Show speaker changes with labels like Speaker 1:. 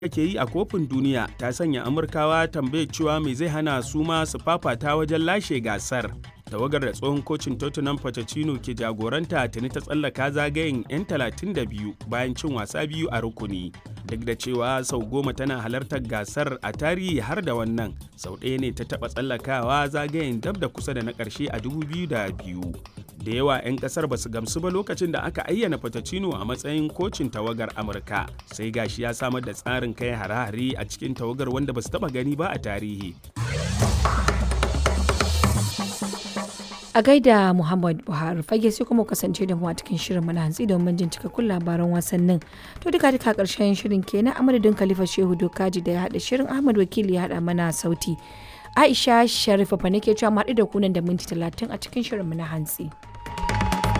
Speaker 1: ke yi a kofin duniya ta sanya amurkawa tambayar cewa mai zai hana su ma su fafata wajen lashe gasar tawagar da tsohon kocin tottenham pochettino ke jagoranta tuni ta tsallaka zagayen 'yan 32 bayan cin wasa biyu a rukuni duk da cewa sau goma tana halartar gasar a tarihi har da wannan sau ɗaya ne ta taɓa tsallakawa zagayen dab da kusa da na ƙarshe a 2002 da yawa 'yan ƙasar ba su gamsu ba lokacin da aka ayyana Pochettino a matsayin kocin tawagar amurka sai gashi ya samar da tsarin kai hare-hare a cikin tawagar wanda ba su taɓa gani ba a tarihi
Speaker 2: a gaida muhammad buhari fage sai kuma kasance da mu a cikin shirin mana hantsi domin jin cikakkun labaran wasannin to duka duka karshen shirin kenan a madadin khalifa shehu dokaji da ya haɗa shirin ahmad wakili ya haɗa mana sauti aisha sharifa fa nake cewa mu haɗu da kunan da minti talatin a cikin shirin mu na hantsi.